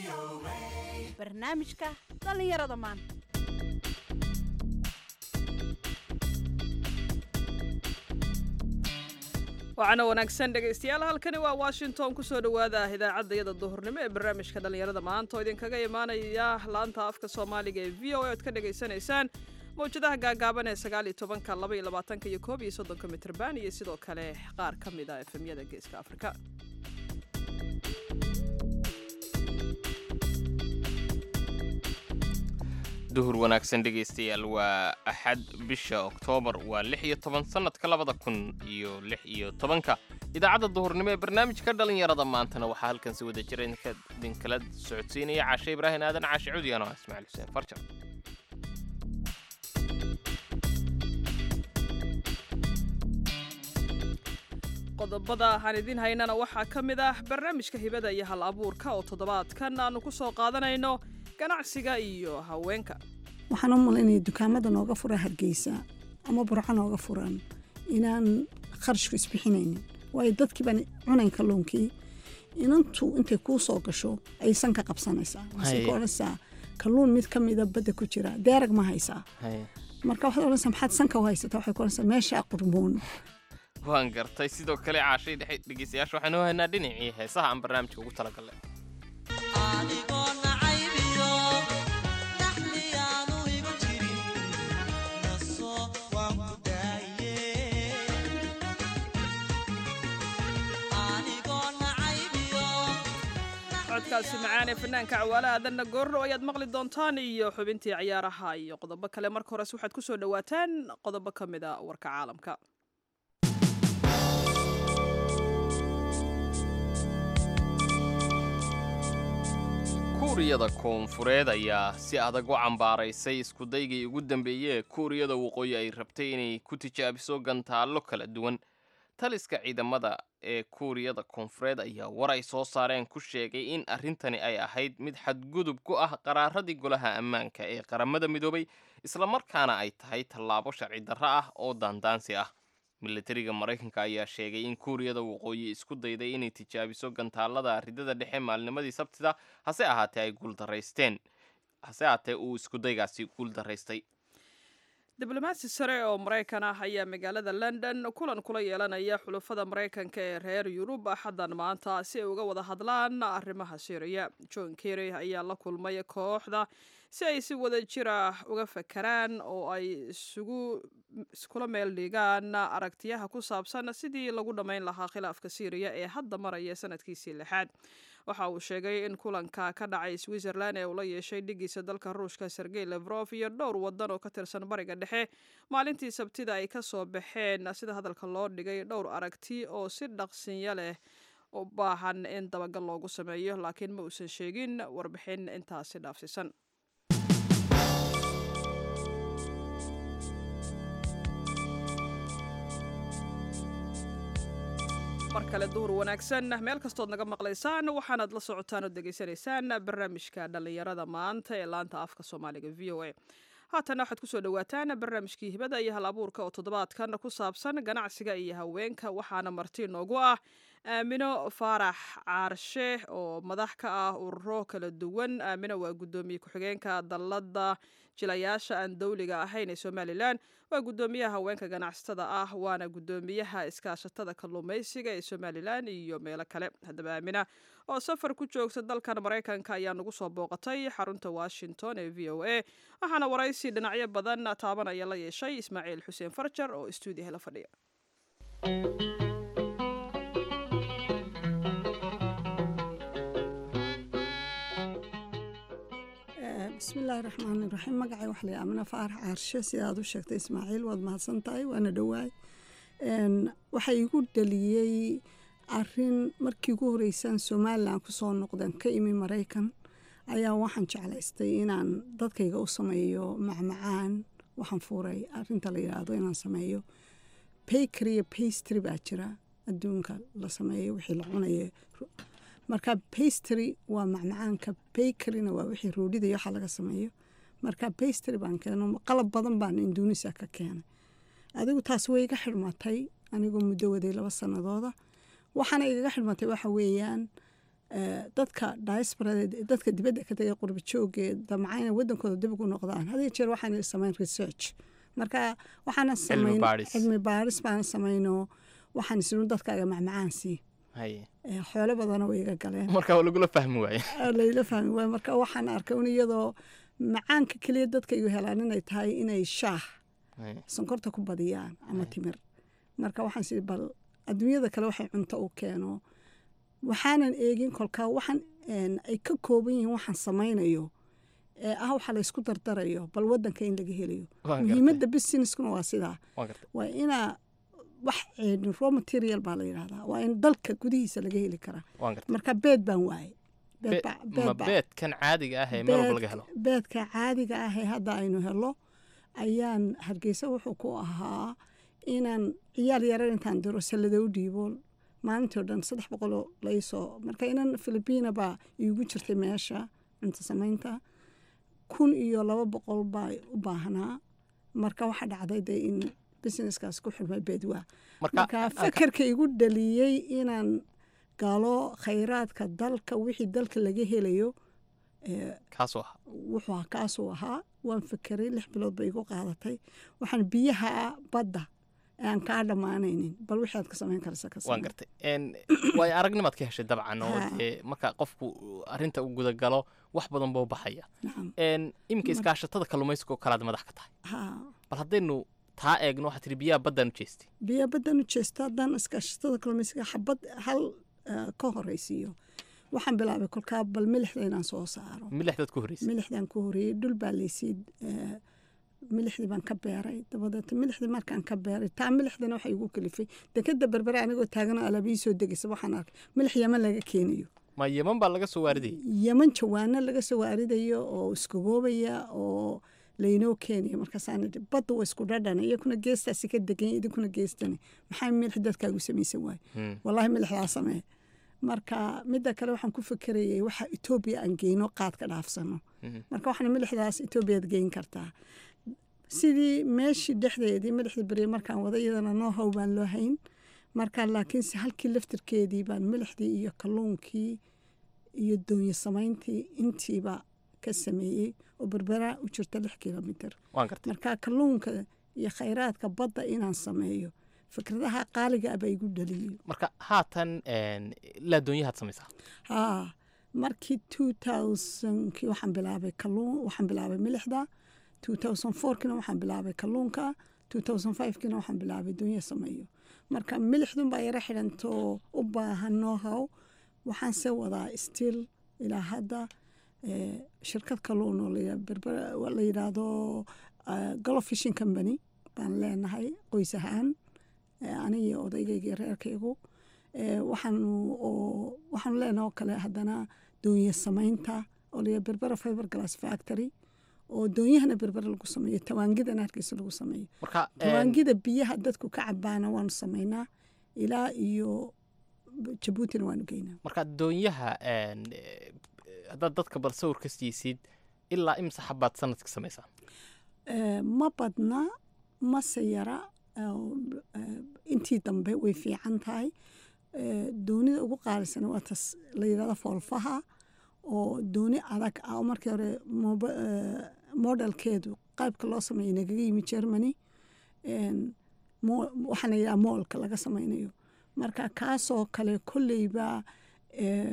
barnaamijka dhallinyarada maanta waxaana wanaagsan dhegaystayaal halkani waa washington kusoo dhowaada idaacadda iyada duhurnimo ee barnaamijka dhallinyarada maanta oo idinkaga imaanaya laanta afka soomaaliga ee v o a oad ka dhagaysanaysaan mawjadaha gaagaaban ee sagaaliyo tobanka laba iyo labaatanka iyo koob iyo soddonka mitrban iyo sidoo kale qaar ka mid a efemyada geeska afrika duhur wanaagsan dhegaystayaal waa axad bisha oktoobar waa lix iyo toban sannadka labada kun iyo lix iyo tobanka idaacadda duhurnimo ee barnaamijka dhallinyarada maantana waxaa halkan si wada jira idinkala socodsiinaya caashe ibraahin aadan caashe cudiyan oo ah ismaaciil xuseen farjar qodobada aan idiin haynana waxaa ka mid ah barnaamijka hibada iyo hal abuurka oo toddobaadkan aanu ku soo qaadanayno ganacsiga iyo haweenka waxaan u malaynaya dukaamada nooga fura hargeysa ama burco nooga furan inaan kharashku isbixinaynin waayo dadkii baan cunayn kalluunkii inantu intay kuu soo gasho ayay sanka qabsanaysaa waxay ku odhanaysaa kalluun mid ka mida badda ku jira deerag ma haysaa marka waxaad odhanaysaa maxaad sanka u haysataa waxay ku odhanaysaa meeshaa qurmuun waan gartay sidoo kale caashay dhexe dhegaystayaasha waxaan u haynaa dhinacii heesaha aan barnaamijka ugu talagalnay codkaasi macaan ee fanaanka cawaale aadanna goorro ayaad maqli doontaan iyo xubintii ciyaaraha iyo qodobo kale marka hores waxaad ku soo dhowaataan qodobo ka mid a warka caalamka kuuriyada koonfureed ayaa si adag u cambaaraysay iskudaygii ugu dambeeyey ee kuuriyada waqooyi ay rabtay inay ku tijaabiso gantaallo kala duwan taliska ciidamada ee kuuriyada koonfureed ayaa war ay soo saareen ku sheegay in arrintani ay ahayd mid xadgudub ku ah qaraaradii golaha ammaanka ee qaramada midoobay islamarkaana ay tahay tallaabo sharci darro ah oo daandaansi ah milatariga maraykanka ayaa sheegay in kuuriyada waqooyi isku dayday inay tijaabiso gantaalada ridada dhexe maalnimadii sabtida hase ahaatee ay guuldaraysteen hase ahaatee uu iskudaygaasi guuldaraystay diblomaasi sare oo maraykan ah ayaa magaalada london kulan kula yeelanaya xulufada maraykanka ee reer yurub axaddan maanta si ay uga wada hadlaan arrimaha syriya john kerry ayaa la kulmay kooxda si ay si wada jira uga fakaraan oo ay isugu iskula meel dhigaan aragtiyaha ku saabsan sidii lagu dhammayn lahaa khilaafka syriya ee hadda maraya sanadkiisii lixaad waxa uu sheegay in kulanka ka dhacay switzerland ee uu la yeeshay dhigiisa dalka ruushka sergey levrof iyo dhowr wadan oo ka tirsan bariga dhexe maalintii sabtida ay ka soo baxeen sida hadalka loo dhigay dhowr aragti oo si dhaqsinya leh u baahan in dabagal loogu sameeyo laakiin ma uusan sheegin warbixin intaasi dhaafsiisan mar kale duhur wanaagsan meel kastood naga maqlaysaan waxaanaad la socotaan oo degeysanaysaan barnaamijka dhallinyarada maanta ee laanta afka soomaaliga v o a haatana waxaad kusoo dhowaataan barnaamijkii hibada iyo hal abuurka oo toddobaadkan ku saabsan ganacsiga iyo haweenka waxaana marti noogu ah aamino faarax caarshe oo madax ka ah ururo kala duwan aamino waa guddoomiye ku-xigeenka dallada jilayaasha aan dowliga ahayn ee somalilan waa guddoomiyaha haweenka ganacsatada ah waana guddoomiyaha iskaashatada kalluumaysiga ee somalilan iyo meelo kale haddaba aamina oo safar ku joogta dalkan maraykanka ayaa nagu soo booqatay xarunta washington ee v o a waxaana waraysi dhinacyo badan taabanaya la yeeshay ismaaciil xuseen farjar oo stuudiyaha la fadhiya bismillaahi raxmaani raxiim magacay wax la amina faarax caarshe sida aad u sheegtay ismaaciil waad mahadsan tahay waana dhowaay waxaa igu dhaliyey arin markii ugu horeysaan somalilan kusoo noqdeen ka imi maraykan ayaa waxaan jeclaystay inaan dadkayga u sameeyo macmacaan waxaan fuuray arinta la yidhaahdo inaan sameeyo bakery iyo pastry baa jira adduunka la sameeyo wixii la cunayo marka pastry waa macmacaanka bakeryna waa wixii roodhida iyo waxa laga sameeyo marka pastry baan keeno qalab badan baan induunisa ka keenay adigu taas way iga xidhmatay anigoo muddo waday laba sanadooda waxaana igaga xidhmatay waxa weeyaan eh, dadka diasporada dadka dibadda ka tagay qurba joogee damca inay wadankooda dib ugu noqdaan hadiyo jeer waxaan samayn research marka waxaana samayn baadhis. cilmi baaris baana samayno waxaan isinu dadkaaga macmacaan sii haye Eh, xoolo badana way iga galeen marka waa lagula fahmi waaye Ah, layla fahmi waay marka waxaan arkay un iyadoo macaanka keliya dadka igu helaan inay tahay inay shaah Haye. sonkorta ku badiyaan ama timir marka waxaan sii bal adduunyada kale waxay cunto u keeno waxaanan eegin kolkaa waxaan een, ay ka kooban yihiin waxaan samaynayo ee ah waxa la isku dardarayo bal wadanka in laga helayo Waan gartay. muhiimadda businesskuna waa sidaa waan gartay waa inaa wax een, raw material baa la yidhahdaa waa in dalka gudihiisa laga heli karaa waan gartay marka beed baan waayey Beed Be- baa- ma beed baa- beedkan caadiga ah ee meel walba laga helo beedka- beedka caadiga ah ee hadda aynu helo ayaan hargeysa wuxuu ku ahaa inaan ciyaal yaran intaan diro sallada u dhiibo maalintii o dhan saddex boqoloo laysoo marka inan filibiina baa iigu jirtay meesha cunto samaynta kun iyo laba boqol baa u baahnaa marka waxaa dhacday dee in businesskaas ku xirmay beedwaa marka marka fakarka igu dhaliyey inaan galo khayraadka dalka wixii dalka laga helayo ee, kaasoo ah wuxuu ahaa kaasuu ahaa waan fekeray lix bilood bay igu qaadatay waxaan biyaha badda aan kaa dhammaanaynin bal wixii aad ka samayn karaysa ka waan samee. gartay En, waayo aragnimaad ka heshay dabcan oo Ha. dee marka qofku arrinta uu gudagalo wax badan buu baxaya Nacam. En, iminka iskaashatada kalluumaysiga oo kalaad madax ka tahay Haa. bal haddaynu taa eegno waxaad tihi biyaha baddaan u jeestay biyo baddan u jeesta haddaan iskaashatada kalluumaysiga xabad hal eh, ka horeysiiyo waxaan bilaabay kolkaa bal milixda inaan soo saaro milixdaad ku horreysay milixdaan ku horeeyey dhul baa laysii eh, milixdii baan ka beeray dabadeed milixdii markaan ka beeray taa milixdana waxay igu kalifay dekeda berbere anigoo taaganoo alaab ii soo degaysa waxaan arkay milix yaman laga keenayo ma yeman baa laga soo waaridayay yaman jawaano laga soo waaridayo oo iskagoobaya oo laynoo keenayo markaasaan idhi badda waa isku dhadhana iyakuna geestaasi ka degan idinkuna geestani maxaa milix dadkaagu samaysan waaye Hmm. wallaahi milixdaa samee marka midda kale waxaan ku fekerayay waxa etoobiya aan geyno qaad ka dhaafsano Mhm. marka waxaan milixdaas etoobiyaad geyn kartaa sidii meeshii dhexdeedii milixda beriye markaan wada iyadana noo how baan loo hayn marka laakiinse halkii laftirkeedii baan milixdii iyo kalluunkii iyo doonyo samayntii intiiba ka sameeyey oo berbera u jirta lix kilomitir waan gartay marka kalluunka iyo khayraadka badda inaan sameeyo fikradaha qaaliga ah baa igu dhaliyey marka haatan en, ilaa doonyahaad samaysaa haa markii two thousandkii waxaan bilaabay kalluun waxaan bilaabay milixda two thousand fourkina waxaan bilaabay kalluunka two thousand fivekina waxaan bilaabay dunya sameeyo marka milixdun baa yaro xidhantoo u baahan know-how waxaan se wadaa still ilaa hadda eh, shirkad kalluun oo la yidha- berber- waa la yidhaahdo eh, golo fishing company baan leenahay qoys ahaan eh, aniga iyo odaygayga iyo reerkaygu Eh, waxaanu oo waxaanu leenahay oo kale haddana doonye samaynta oo la berbera fiber glass factory oo doonyahana berbera lagu sameeyo tawaangidana hargeysa lagu sameeyo marka en, tawaangida biyaha dadku ka cabaana waanu samaynaa ilaa iyo jabuutina waanu geynaa marka doonyaha en, eh, haddaad dadka bal sawir ka siisid ilaa imsa xabaad sanadka samaysaa Eh, ma badna mase yara oo, eh, intii dambe way fiican tahay Eh, doonida ugu qaalisana waa tas la yidhahdo foolfaha oo dooni adag ah oo markii hore moba- eh, modelkeedu qaybka loo sameeyay nagaga yimi germany En, mo- waxaana yidhaha moolka laga sameynayo marka kaasoo kale kolleyba eh,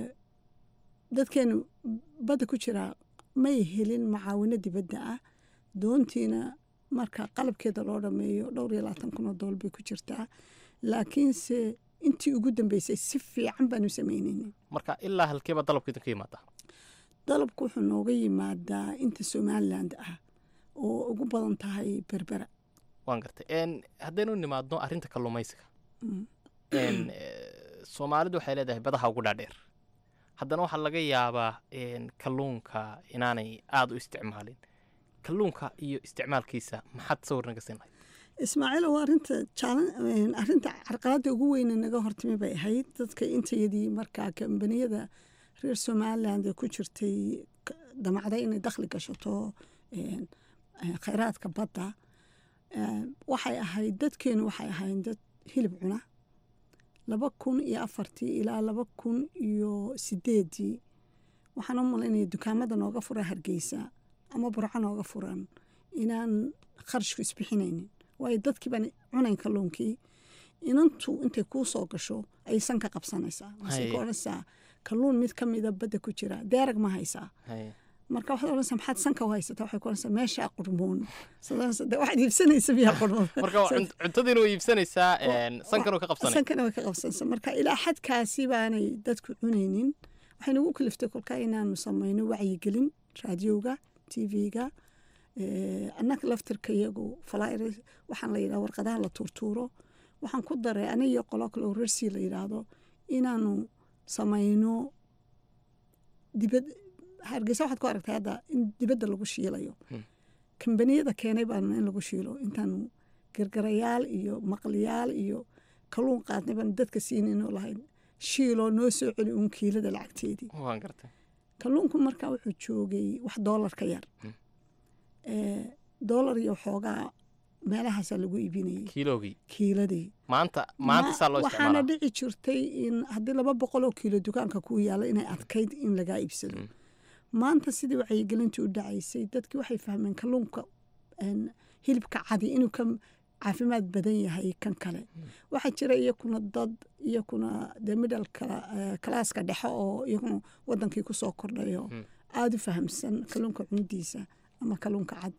dadkeenu badda ku jira may helin macaawino dibadda ah doontiina marka qalabkeeda loo dhameeyo dhowr iyo labaatan kun oo dool bay ku jirtaa laakiinse intii ugu dambeysay si fiican baanu samaynayna marka ilaa halkeeba dalabka idinka yimaada dalabku wuxuu nooga yimaadaa inta somaliland ah oo ugu badan tahay berbera waan gartay en, haddaynu nimaadno arrinta kalluumaysiga Mm. En, eh, soomaalidu waxay leedahay badaha ugu dhaadheer haddana waxaa laga yaabaa en, kalluunka inaanay aada u isticmaalin kalluunka iyo isticmaalkiisa maxaad sawir naga siin lahayd ismaaciil waa arinta jaalan arinta carqaladda ugu weyne naga hortimi bay ahayd dadka intayadii markaa kambaniyada reer somaliland ee ku jirtay k- damacday inay dakhli gashato een, eh, khayraadka badda een, waxay ahayd dadkeenu waxay ahayn dad hilib cuna laba kun iyo afartii ilaa laba kun iyo sideedii waxaan u malaynaya dukaamada nooga fura hargeysa ama burco nooga furan inaan kharashku isbixinaynin waayo dadkii baan cunayn kalluunkii inantu intay kuu soo gasho ayay sanka qabsanaysaa masay ku Haye. odhanaysaa kalluun mid ka mida badda ku jira deerag ma haysaa Haye. marka waxaad odhanaysaa maxaad sanka u haysataa waxay ku odhanaysaa meeshaa qurmuun Sadanaysa, "Dee waxaad iibsanaysa miyaa qurmuun marka waa cunt- cuntadiina way iibsanaysaa een, sankana way ka qabsanay sankana way ka qabsanaysa marka ilaa xadkaasi baanay dadku cunaynin waxay nagu kaliftay kolkaa inaanu samayno wacyigelin raadiyowga tv-ga annaga laftirka iyagu flyr waxaan la yidhaha warqadaha la tuurtuuro waxaan ku daray aniga iyo qolo kale oo rersi la yidhaahdo inaanu samayno dibad hargeysa waxaad ku aragtay hadda in dibadda lagu shiilayo Hmm. kambaniyada keenay baanu in lagu shiilo intaanu gargarayaal iyo maqliyaal iyo kalluun qaadnay baanu dadka siinayno lahayn shiiloo noo soo celi uun kiilada lacagteedii waan gartay kalluunku markaa wuxuu joogay wax doolar ka yar Hmm. Eh, doolar iyo xoogaa meelahaasaa lagu iibinayay kiilogii kiiladii maanta maanta saa loo waxaana isticmaala dhici jirtay in haddii laba boqol oo kiilo dukaanka kuu yaala inay adkayd in lagaa iibsado Mm. maanta sidii wacyigelintii u dhacaysay dadkii waxay fahmeen kalluunka een, hilibka cadi inuu ka caafimaad badan yahay kan kale waxaa jira iyakuna dad iyakuna dee middle kalaaska dhexe oo iyaguna wadankii kusoo kordhayo Mm. aada u fahamsan kalluunka cunidiisa ama kalluunka cad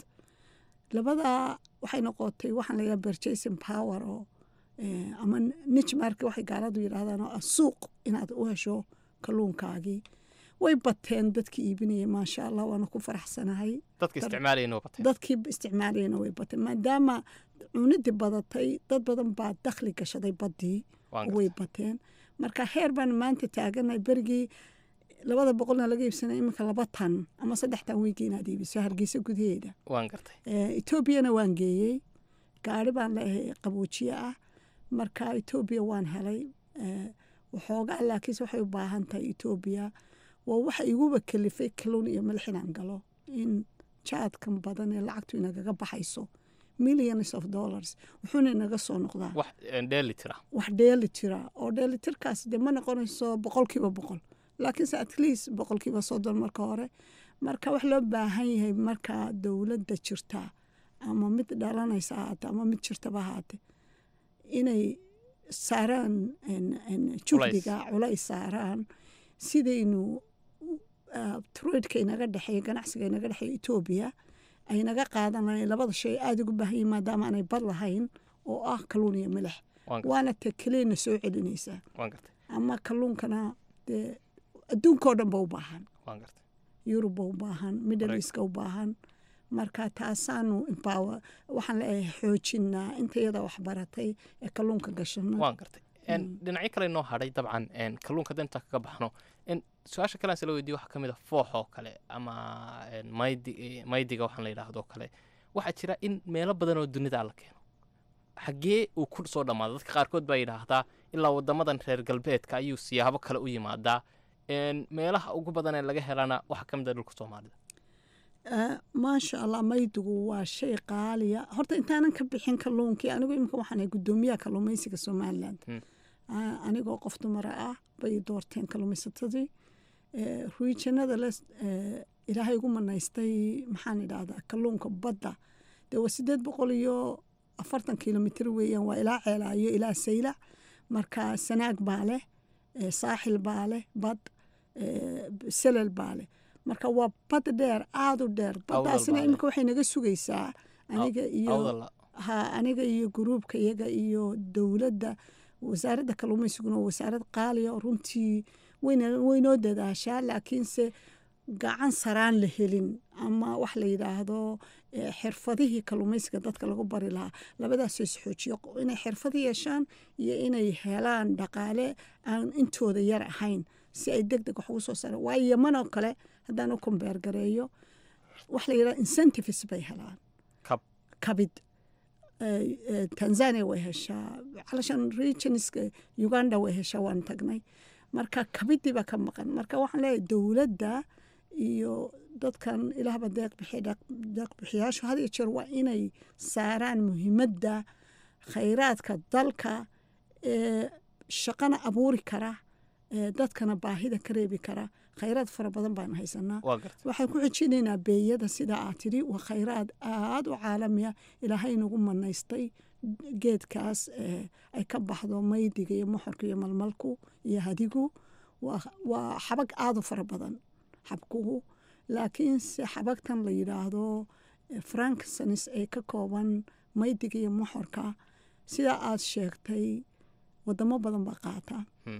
labadaa waxay noqotay waxaan layaa purchasing power oo eh, ama niche market waxay gaaladu yidhaahdaan oo ah suuq inaad u hesho kalluunkaagii way bateen dadkii iibinayay maasha allah waana ku faraxsanahay dadka isticmaalayna waa batay dadkii isticmaalayana way bateen maadaama cunidii badatay dad badan baa dakhli gashaday baddii waan way gartay bateen marka heer baan maanta taaganahay berigii labada boqolna laga iibsanay iminka laba tan ama saddex tan wiigi inaad iibiso hargeysa gudaheeda waan gartay Eh, etoobiyana waan geeyey gaari baan leeyahay qaboojiye ah marka etoobiya waan helay Eh, waxoogaa laakiinse waxay u baahan tahay etoobiya waa waxa iguba kalifay kalluun iyo milix inaan galo in jaadkan badan ee lacagtu inagaga baxayso millions of dollars wuxuuna inaga soo noqdaa wax een, dheeli tira wax dheeli tira oo dheelitirkaas de ma noqonayso boqolkiiba boqol laakiinse at least boqolkiiba soddon marka hore marka wax loo baahan yahay marka dowladda jirta ama mid dhalanaysa ahaate ama mid jirtaba ahaate inay saaraan en- en juhdiga culays saaraan sidaynu uh, truidka inaga dhexeeya ganacsiga inaga dhexeeya etoobiya ay naga qaadanayeen labada shay aada ugu baahan yihin maadaama aanay bad lahayn oo ah kalluun iyo milix waan gartay waana ta keliyana soo celinaysaa waan gartay ama kalluunkana dee adduunkao dhan ba u baahan waan gartay yurub ba u baahan middle Correct. eastka u baahan marka taasaanu empower waxaan leeyahay xoojinaa inta iyada wax baratay ee kalluunka gashano waan gartay Een, dhinacyo kale noo hadhay dabcan een, kalluunka danta kaga baxno een, su-aasha kale aan sala weydiye waxaa ka mid a foox oo kale ama een, maydi eh, maydiga waxaan la yidhaahdo kale waxaa jira in meelo badan oo dunida la keeno xaggee uu ku soo dhammaada dadka qaarkood baa yidhaahdaa ilaa wadamadan reer galbeedka ayuu siyaabo kale u yimaadaa Een, meelaha ugu badan ee laga helana waxaa ka mid a dhulka soomaalida Eh, maasha allah maydigu waa shay qaaliya horta intaanan ka bixin kalluunkii anigu iminka waxaan ahay guddoomiyaha kalluumaysiga somaliland Hmm. Ah, anigoo qof dumara ah bay doorteen kalluumaysatadii Eh, ruijanada le eh, ilaahay ugu manaystay maxaan idhaahdaa kalluunka badda dee waa sideed boqol iyo afartan kilomitr weeyaan waa ilaa ceelaayo ilaa sayla marka sanaag baa leh eh, saaxil baa leh bad eh, selel baa leh marka waa bad dheer aada u dheer baddaasina baa leh. iminka waxay naga sugaysaa aniga iyo awdala ha aniga iyo gruubka iyaga iyo dowladda wasaaradda kalluumaysiguna waa wasaarad qaaliya oo runtii wayna- waynoo dadaashaa laakiinse gacan saraan la helin ama wax la yidhaahdo eh, xirfadihii kalluumaysiga dadka lagu bari lahaa labadaasoo isxoojiyo inay xirfad yeeshaan iyo inay helaan dhaqaale aan intooda yar ahayn si ay deg deg wax ugu soo saaraan waayo yamanoo kale haddaan u kombeer gareeyo wax la yidhahdo incentives bay helaan kab kabid Eh, eh, tanzania way heshaa calashan regionska uganda way heshaa waan tagnay marka kabidii baa ka maqan marka waxaan leeyahay dowladda iyo dadkan ilaahba deeq bixiya deeq- deeq bixiyaashu had iyo jeer waa inay saaraan muhiimadda khayraadka dalka ee shaqana abuuri kara ee, dadkana baahida ka reebi kara khayraad fara badan baan haysanaa waa gartay waxaan ku xijinaynaa beeyada sidaa aad tidhi waa khayraad aada u caalamiya ilaahay nagu manaystay geedkaas ee, ay ka baxdo maydiga iyo moxorka iyo malmalku iyo hadigu waa waa xabag aada u fara badan xabkuhu laakiinse xabagtan la yidhaahdo eh, frankinsonis ee ka kooban maydiga iyo moxorka sidaa aad sheegtay wadamo badan baa qaata Hmm.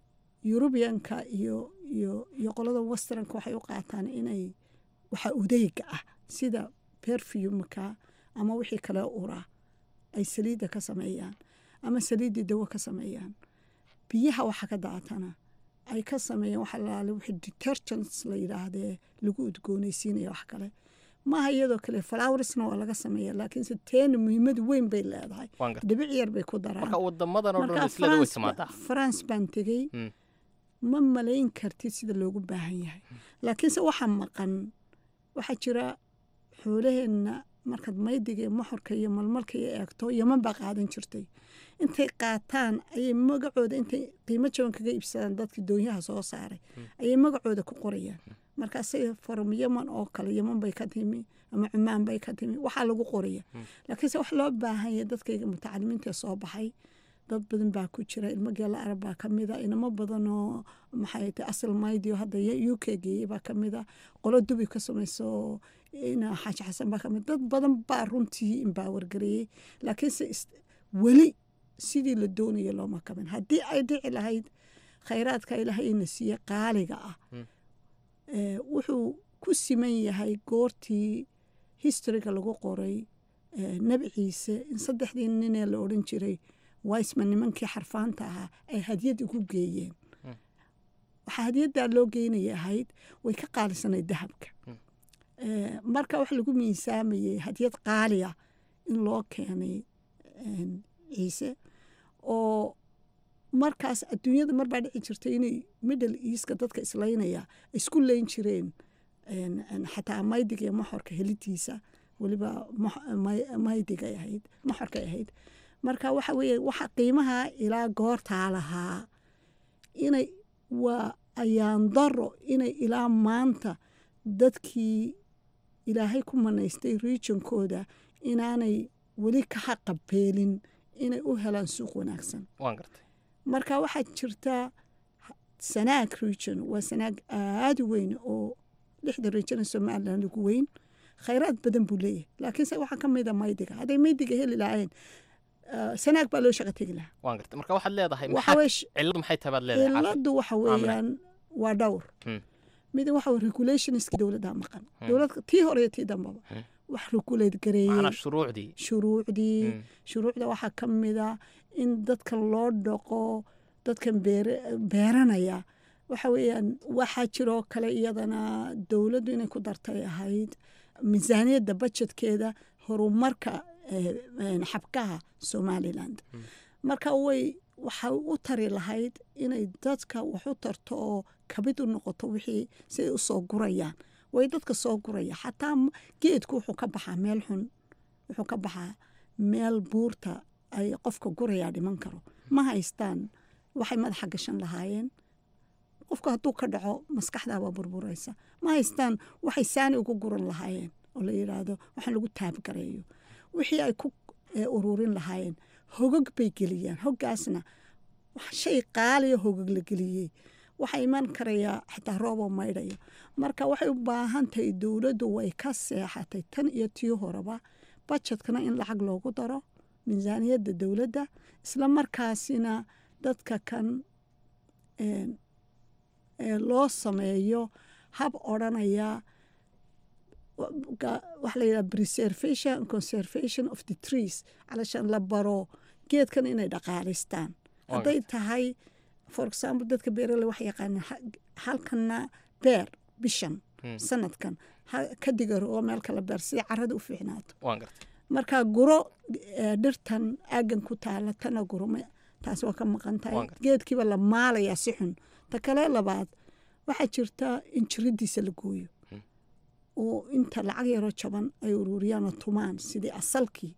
yurubiyanka iyo iyo iyo qolada westernka waxay u qaataan inay waxa udeyga ah sida perfumka ama wixii kale ura ay saliidda ka sameeyaan ama saliiddii dawo ka sameeyaan biyaha waxa ka daatana ay ka sameeyaan waxa laale wixii detergents la yidhaahdee lagu udgoonaysiinaya wax kale maaha iyadoo kale flowersna waa laga sameeya laakiinse teena muhiimad weyn bay leedahay waan gartay dhibic yar bay ku daraan marka wadamadan oo dhan marka islada way France ba- timaadaa France baan tegey Mm. ma malayn kartid sida loogu baahan yahay laakiinse waxaa maqan waxaa jira xoolaheenna markaad maydiga iyo moxorka iyo malmalka iyo eegto yaman baa qaadan jirtay intay qaataan ayay magacooda intay qiimo jaban kaga iibsadaan dadkii doonyaha soo saaray ayay magacooda ku qorayaan markaasay from yaman oo kale yaman bay ka timi ama cumaan bay ka timi waxaa lagu qoraya laakiinse wax loo baahan yahay dadkayga mutacalimiinta ee soo baxay dad badan baa ku jira ilmo geela arab baa ka mida inamo badan oo maxay tahay asal maydio hadda u k geeyey baa ka mida qolo dubi ka samayso ina xaaji xasan baa ka mid dad badan baa runtii imbaawargareeyey laakiinse is- weli sidii la doonaya looma kabin haddii ay dhici lahayd khayraadka ilaahay ina siiye qaaliga ah Mm. ee, wuxuu ku siman yahay goortii historyga lagu qoray ee, nebi ciise in saddexdii ninee la odhan jiray wiseman nimankii xarfaanta ahaa ay hadyad ugu geeyeen Mm. waxaa hadiyaddaa loo geynaya ahayd way ka qaalisanayd dahabka Mm. Ee, marka wax lagu miisaamayay hadyad qaaliya in loo keenay een, ciise oo markaas adduunyada marbaa dhici jirtay inay middle eastka dadka islaynaya isku leyn jireen een, een, xataa maydiga iyo moxorka helidiisa weliba mox- may- maydigay ahayd moxorkay ahayd marka waxa weeye waxa qiimaha ilaa goortaa lahaa inay waa ayaan daro inay ilaa maanta dadkii ilaahay ku manaystay regionkooda inaanay weli ka xaqabeelin inay u helaan suuq wanaagsan waan gartay marka waxaa jirta sanaag region waa sanaag aada u weyn oo lixda region ee somaliland ugu weyn khayraad badan buu leeyahay laakiinse waxaa ka mida maydiga hadday maydiga heli lahaayeen ah, sanaag baa loo shaqa tegi lahaa waan gartay marka waxaad leedahay waxa maxaa weye sh- cilladu maxay tahay baad leedahay caafi ciladu waxa weeyaan waa dhowr Hmm. mid waxa weye regulationska dowladda maqan dowlad tii hore iyo tii dambaba Hmm. wax regulate gareeyey macnaa shuruucdii shuruucdii Hmm. shuruucda waxaa ka mida in dadka loo dhaqo dadkan beere- beeranaya waxa weeyaan waxaa jiroo kale iyadana dowladdu inay ku dartay ahayd miisaaniyadda bajetkeeda horumarka eh, eh, xabkaha somaliland marka way waxay u tari lahayd inay dadka wax u tarto oo kabid u noqoto wixii siday u soo gurayaan way dadka soo guraya xataa m- geedku wuxuu ka baxaa meel xun wuxuu ka baxaa meel buurta ay qofka gurayaa dhiman karo ma haystaan waxay madaxa gashan lahaayeen qofka hadduu ka dhaco maskaxdaabaa burburaysa ma haystaan waxay saani ugu guran lahaayeen oo la yidhaahdo waxaan lagu taabgareeyo wixii ay ku eh, ururin lahaayeen hogog bay geliyaan hoggaasna wax shay qaaliya hogog la geliyey waxaa iman karayaa xitaa rooboo maydhayo marka waxay u baahan tahay dowladdu way ka seexatay tan iyo tii horeba bajetkana in lacag loogu daro miisaaniyadda dowladda isla markaasina dadka kan een, ee loo sameeyo hab odhanaya waxa la yidhaha preservation and conservation of the trees calashaan la baro geedkan inay dhaqaalaystaan hadday tahay for example dadka beerale wax yaqaana halkana beer bishan Hmm. sanadkan ha- ka digaro oo meel kala beer si carada u fiicnaato waan gartay marka guro eh, dhirtan aagan ku taala tana gurma taas waa ka maqan tahay Waan gartay. geedkiiba la maalayaa si xun ta kale labaad waxaa jirta in jiridiisa la gooyo oo inta lacag yaroo jaban ay ururiyaan oo tumaan sidii asalkii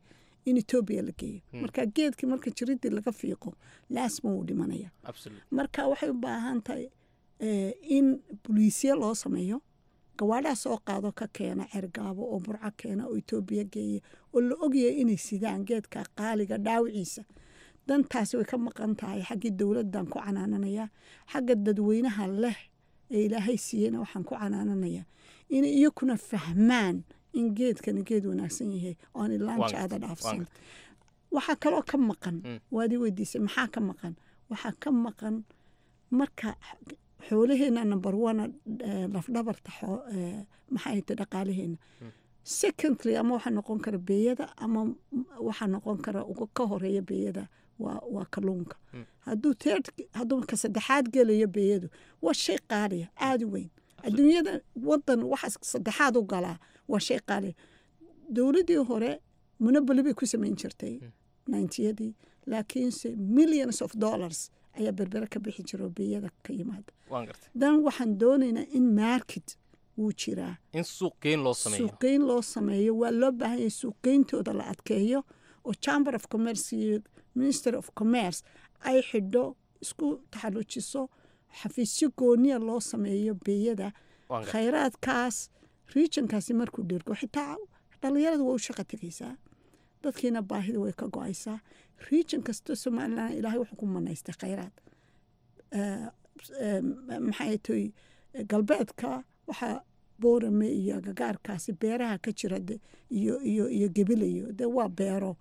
in etoobiya la geeyo marka geedkii marka jiridii laga fiiqo laasma wuu dhimanaya absolute marka waxay u baahan tahay eh, in boliisya loo sameeyo gawaadhaa soo qaado ka keena cergaabo oo burco keena oo etoobiya geeya oo la ogyahay inay sidaan geedka qaaliga dhaawiciisa dantaasi way ka maqan tahay xaggii dowladdan ku canaananayaa xagga dadweynaha leh ee ilaahay siiyeyna waxaan ku canaananayaa inay iyakuna fahmaan in geedkani geed wanaagsan yahay oo aan Waan ilaanjaada gartay, waan dhaafsan gartay. waxaa kaloo ka maqan Mm. waad i weydiisay maxaa ka maqan waxaa ka maqan marka x- xoolaheena number one eh, lafdhabarta xoo- eh, maxay ta dhaqaalaheena secondly ama waxaa noqon kara beeyada ama m- waxaa noqon kara uga ka horeeya beeyada waa waa kalluunka hadduu third hadduu ka saddexaad gelayo beeyadu waa shay qaaliya aada u weyn adduunyada wadan waxa saddexaad u galaa waa shay qaaliya dowladdii hore monoboli bay ku samayn jirtay ninetiyadii laakiinse millions of dollars ayaa berbere ka bixi jira oo beeyada ka yimaada waan gartay dan waxaan doonaynaa in market wuu jiraa in suuq geyn loo sameeyo suuqgeyn loo sameeyo waa loo baahan yahay suuqgeyntooda la adkeeyo oo chamber of commerce iyo minister of commerce ay xidho isku taxalujiso xafiisyo gooniya loo sameeyo beeyada waan gartay khayraadkaas regionkaasi markuu dhirgo xitaa dhalinyarada way u shaqa tegaysaa dadkiina baahida way ka go-aysaa region kasta somalilan ilaahay wuxuu ku manaystay khayraad Eh, eh, maxay toy galbeedka waxaa boorame iyo agagaarkaasi beeraha ka jira de- iyo iyo iyo gebilayo de waa beero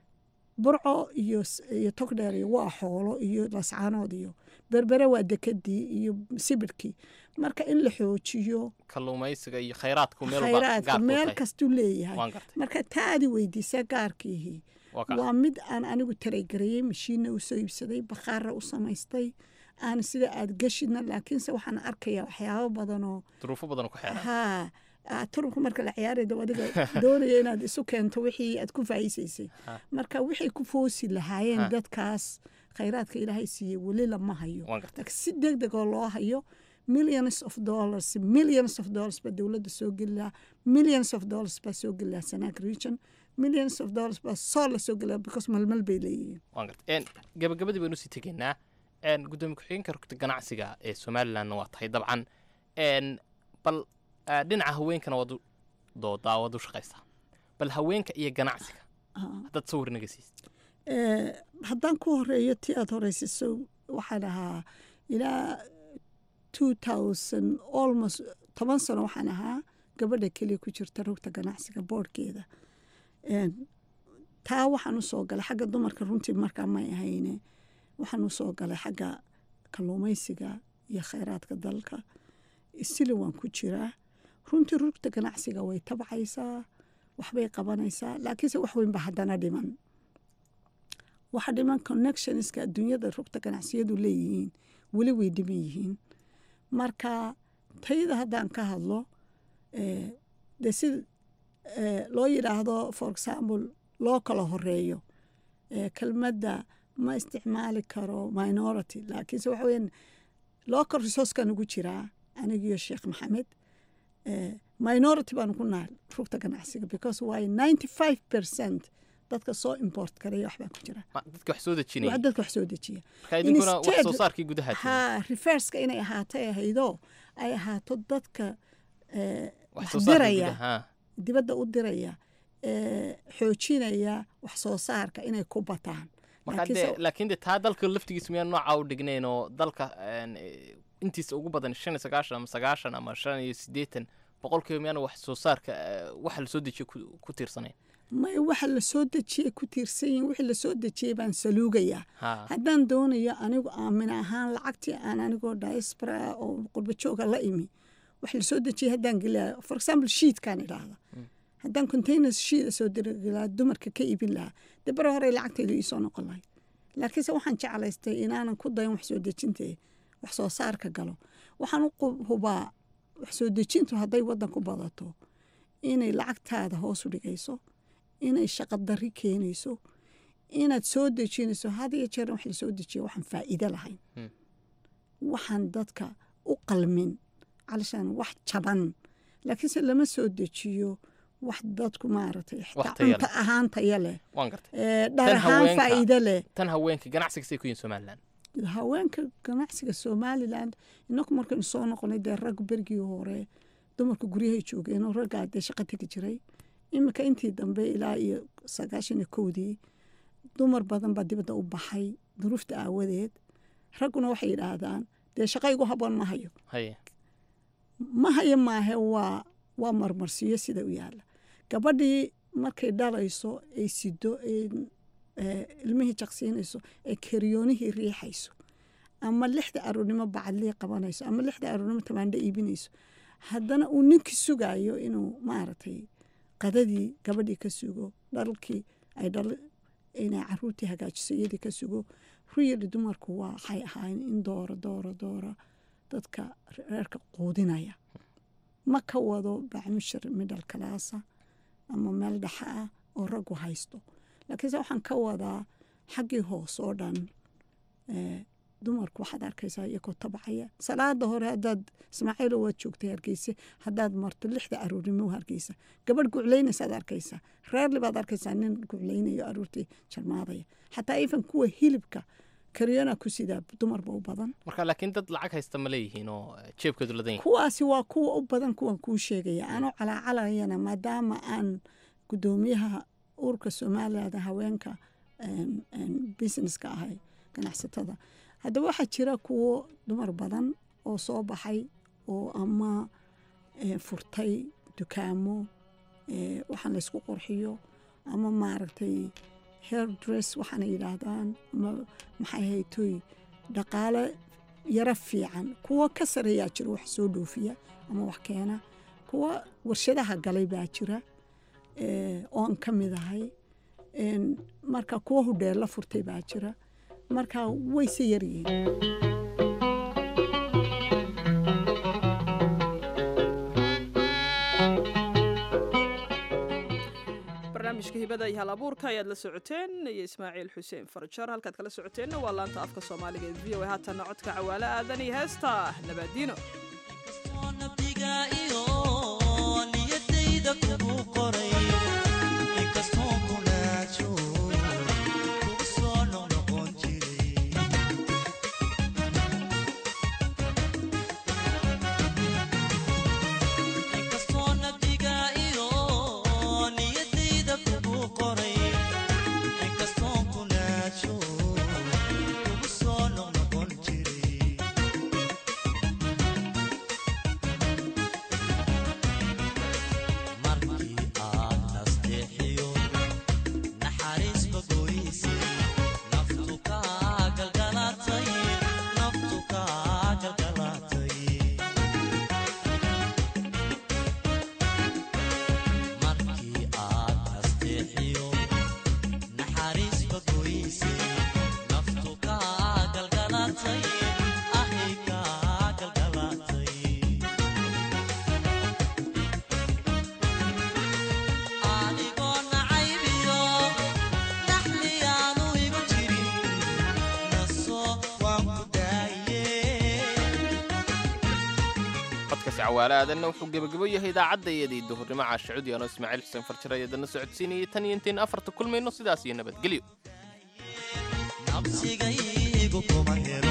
burco iyo s- iyo togdheer iyo waa xoolo iyo lascaanood iyo berbere waa dekadii iyo sibirkii marka in la xoojiyo kalluumaysiga iyo khayraadku meel walba khayraadka gaar ku meel tahay kastuu leeyahay waan gartay marka taadi weydiisa gaarkiihii waa ka waa mid aan anigu taraygareeyey mashiinna u soo iibsaday bakhaara u samaystay aan sida aad geshidna laakiinse waxaan arkayaa waxyaabo badanoo duruufo badan ku xeeran haa ah, turubka marka la ciyaarayda adiga doonaya inaad isu keento wixii aad ku faa'iisaysay Ha. marka waxay ku foosi lahaayeen Ha. dadkaas khayraadka ilaahay siiyey weli lama hayo waan gartay laakiin si deg degoo loo hayo millions of dollars millions of dollars baa dowladda soo geli lahaa millions of dollars baa soo geli lahaa sanaag region millions of dollars baa soo la soo geli lahaa because malmal bay leeyihiin waan gartay En, gabagabadii baynu sii tegaynaa En, gudoomiye ku-xigeenka rugta ganacsiga ee somalilandna waa tahay dabcan En, bal ah, dhinaca haweenkana waad u doodaa waad u shaqaysaa bal haweenka iyo ganacsiga Ah. haddaad sawir naga siisid Eh, haddaan ku horeeyo ti aad horeysiso waxaan ahaa ilaa two thousand almost toban sano waxaan ahaa gabadha keliya ku jirta rugta ganacsiga boodhkeeda En, taa waxaan u soo galay xagga dumarka runtii markaa may ahayne waxaan u soo galay xagga kalluumaysiga iyo khayraadka dalka sili waan ku jiraa runtii rugta ganacsiga way tabcaysaa waxbay qabanaysaa laakiinse wax weyn ba haddana dhiman waxa dhiman connectionska adduunyada rugta ganacsiyadu leeyihiin weli way dhiman yihiin marka tayada haddaan ka hadlo eh, de si eh, loo yidhaahdo for example loo kala horeeyo eh, kelmadda ma isticmaali karo minority laakiinse waxa weyan local resourcekan ugu jiraa anigiyo sheekh maxamed eh, minority baanu ku nahay rugta ganacsiga because waay ninety five percent dadka soo import karaya waxbaa ku jira Ma- dadka wax soo dejinaya wax dadka wax soo dejiya marka idinkuna wax instead- soo saarkii gudaha tihiin. ha reverska inay ahaatay ahaydoo ay ahaato dadka eh, wax wax soo saarka diraya gudaha ha. dibadda u diraya eh, xoojinaya wax soo saarka inay ku bataan marka Laakiinse- dee laakiin de taa dalka laftigiisa miyaan nooca u dhignayn oo dalka en, eh, intiisa ugu badan shan iyo sagaashan ama sagaashan ama shan iyo siddeetan boqolkiiba miyaan wax soo saarka eh, waxa lasoo dejiyo ku ku tiirsanayn may waxa la soo dejiyey ku tiirsan yihin wixii la soo dejiyey baan saluugayaa ha haddaan doonayo anigu aamin ahaan lacagtii aan anigoo diaspora ah oo qurba jooga la imi wax la soo dejiyey haddaan gelaya for example shiidkaan idhaahda haddaan containers shiida soo diri lahaa dumarka ka iibin lahaa dee bare hore lacagtaydu iisoo noqon lahayd laakiinse waxaan jeclaystay inaanan ku dayan wax soo dejintee wax soo saarka galo waxaan u qub- hubaa wax soo dejintu hadday waddan ku badato inay lacagtaada hoos u dhigayso inay shaqo darri keenayso inaad soo dejinayso had iyo jeer wax la soo dejiyo waxaan faa'iido lahayn Hmm. waxaan dadka u qalmin calishaan wax jaban laakiinse lama soo dejiyo wax dadku maaragtay Wax xitaa tayo leh. cunto ahaan taya leh waan gartay ee, dhar Tan ahaan haweenka. faa'iido leh tan haweenka ganacsiga say ku yihin somalilan haweenka ganacsiga somaliland inaku markaynu soo noqonay dee rag berigii hore dumarka guryahay joogeen oo raggaa dee shaqo tegi jiray iminka intii dambe ilaa iyo sagaashan iyo kowdii dumar badan baa dibadda u baxay duruufta aawadeed ragguna waxay yidhaahdaan dee shaqo igu haboon ma hayo haye ma hayo maahe waa waa marmarsiyo sida u yaalla gabadhii markay dhalayso ay sido ay eh, ilmihii jaqsiinayso ee keriyoonihii riixayso ama lixda aroornimo bacadlii qabanayso ama lixda aroornimo tamaandho iibinayso haddana uu ninkii sugayo inuu maaragtay qadadii gabadhii ka sugo dhalkii ay dhal inay caruurtii hagaajiso iyadii ka sugo ruyali dumarku waa waxay ahaayeen in doora doora doora dadka reerka quudinaya ma ka wado bacmushir middle classa ama meel dhexa ah oo raggu haysto laakiinse waxaan ka wadaa xaggii hoos oo dhan eh, dumarku waxaad arkaysaa iyagoo tabcaya salaada hore haddaad ismaaciilo waad joogtay hargeysa haddaad marto lixda aroornimo hargeysa gabadh guclaynaysaad arkaysaa reerli baad arkaysaa nin guclaynayo aroortii jarmaadaya xataa ifan kuwa hilibka karyona ku sidaa dumarba u badan marka laakiin dad lacag haysta ma leeyihiin oo eh, jeebkoodu ladan yahay kuwaasi waa kuwa u badan kuwan kuu sheegaya anoo calaacalayana maadaama aan gudoomiyaha ururka somaliland haweenka em, em, businesska ahay ganacsatada haddaba waxaa jira kuwo dumar badan oo soo baxay oo ama eh, furtay dukaamo eh, waxaan laysku qurxiyo ama maaragtay hair dress waxaana yidhaahdaan ama maxay haytoy dhaqaale yaro fiican kuwo ka sareeyaa jira wax soo dhoofiya ama wax keena kuwa warshadaha galay baa jira eh, oon ka mid ahay En, marka kuwa hudheella furtay baa jira marka wayse yaryihiin barnaamijka hibada iyo hal abuurka ayaad la socoteen iyo ismaaciil xuseen farjar halkaad kala socoteenna waa laanta afka soomaaliga ee v o a haatanna codka cawaale aadan iyo heesta nabaadiino nabdiga iyo niyadayda kugu qoray inkastoo kunaajo kugu soo noqnoqon jiray inkastoo nabdiga iyo niyadayda kugu qoray inkastoo kunaajo kugu soo noqnoqon jiray markii aad nasteexiyo naxariisba goysay naftu kaa galgalatay naftu kaa galgalatay markii aad nasteexiyo naxariisba goysay naftu kaa galgalatay ahay kaa galgalatay adigoo nacaybiyo dhaxliyaanu igu jirin naso waan ku daaye codkaasi cawaale aadanna wuxuu gebagabo yahay idaacadda iyadii duhurnimo caasha cudi anoo ismaaciil xuseen farjar ayadana socodsiinayay tan iyo intayn afarta kulmayno sidaas iyo nabadgelyo nabsigaygu kuma helo